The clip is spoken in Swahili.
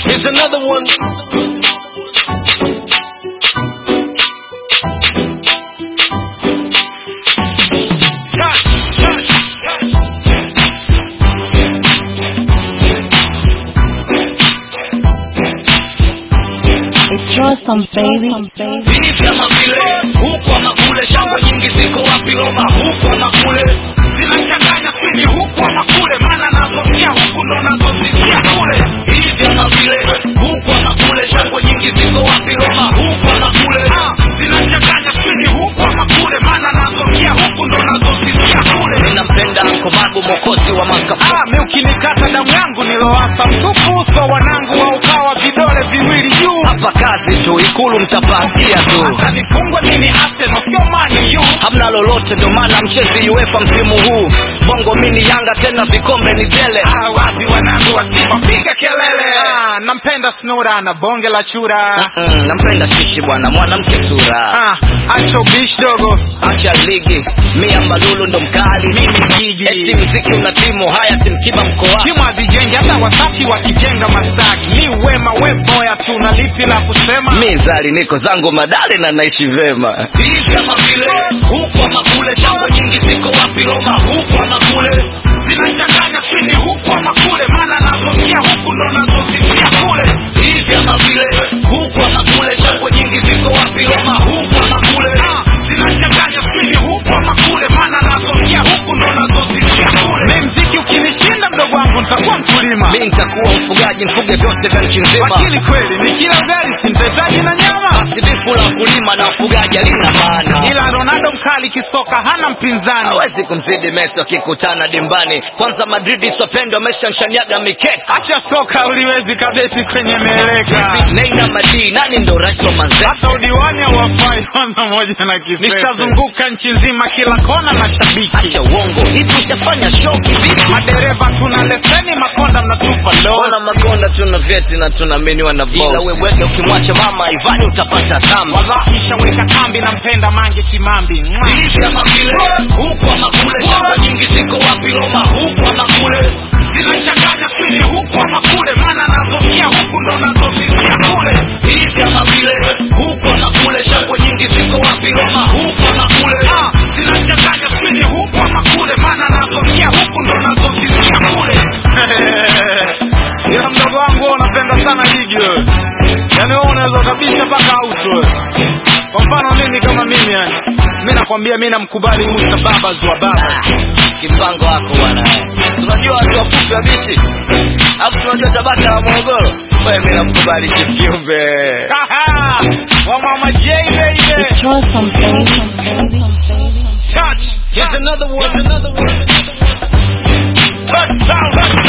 Here's another one. Touch, touch, touch. It's Rostam, baby. Hii kama vile huku ama kule, shamba nyingi ziko wapi? Roma huku ama kule, zinachanganya swini huku ama kule, maana nazosikia huku ndo nazozisikia kule. Hii kama vile huku ama kule, shamba nyingi ziko wapi? Roma huku ama kule, Ah, zinachanganya swini huku ama kule, maana nazosikia huku ndo nazozisikia kule. Ninampenda Komago, mwokozi wa makapu Ah, mi ukinikata damu yangu nilowasa mtupu uso wanangu wa ukawa vidole viwili juu hapa kazi tu, ikulu mtapasia tu hata nifungwe nini Arsenal sio Man U hamna lolote, ndio maana mchezi UEFA msimu huu. Bongo mini Yanga tena vikombe ni tele. Ah, wazi wanangu wa Simba piga kelele ah, nampenda Snura na bonge la chura Mm, nampenda shishi bwana, mwanamke sura. ah, acho bish dogo Acha ligi, mia mbalulu ndo mkali. mimi gigi Eti mziki una timu haya, timkiba mkoa. timu hazijengi hata wasafi wakijenga Masaki ni wema we boya tu na lipi la kusema Mi zali niko zangu madale na naishi vema. Hii kama vile huku ama kule, shamba nyingi ziko wapi? Roma huku ama kule, zinachanganya swini huku ama kule, maana nazosikia huku ndo nazozisikia kule. Hii kama vile huku ama kule, shamba nyingi ziko wapi? Roma huku ama kule, Ah, zinachanganya swini huku ama kule, maana nazosikia huku ndo nazozisikia kule. mi mziki ukinishinda mdogo wangu nitakuwa mkulima Mi nitakuwa mfugaji, mfuge vyote vya nchi nzima. lakini kweli nikila ugali sintahitaji na nyama Basi bifu la kulima na ufugaji halina maana. ila Ronaldo mkali kisoka hana mpinzani hawezi kumzidi Messi wakikutana dimbani. Kwanza Madrid swapendo ameshanshaniaga mikeka. acha soka uliwezi kabeti kwenye meleka Neina Madi, nani ndo rais wa Manzese? hata udiwani hauwafai kwanza moja na kisese nishazunguka nchi nzima kila kona na shabiki Acha uongo, hivi ushafanya show kivipi? madereva tuna leseni makonda mnatupa Ona lo makonda tuna vyeti na tunaaminiwa na boss. Ila weweke ukimwacha mama Ivani utapata dhambi. wallahi shaweka kambi nampenda mange kimambi Mwah. Hivi kama vile huku ama kule, shamba nyingi ziko wapi? Roma huku ama kule, zinachanganya swini huku ama kule, maana nazosikia huku ndo nazozisikia kule. Hivi kama vile huku ama kule, shamba nyingi ziko wapi? Roma huku ama kule, Ah, zinachanganya swini huku ama kule, maana nazosikia huku ndo nazozisikia kule. ila mdogo wangu wewe unapenda sana ligi wewe yaani wewe unaweza kabisha mpaka auto wewe kwa mfano mimi kama mimi yani mi nakwambia mi namkubali Musa babas wa baba Ah, Kipango wako bwana. Si Unajua watu wafupi wabishi, alafu tunajua tabaka la Morogoro. Wewe mimi namkubali kiumbe. wa mama J baby It's Rostam, baby. touch here's another one here's another one touchdown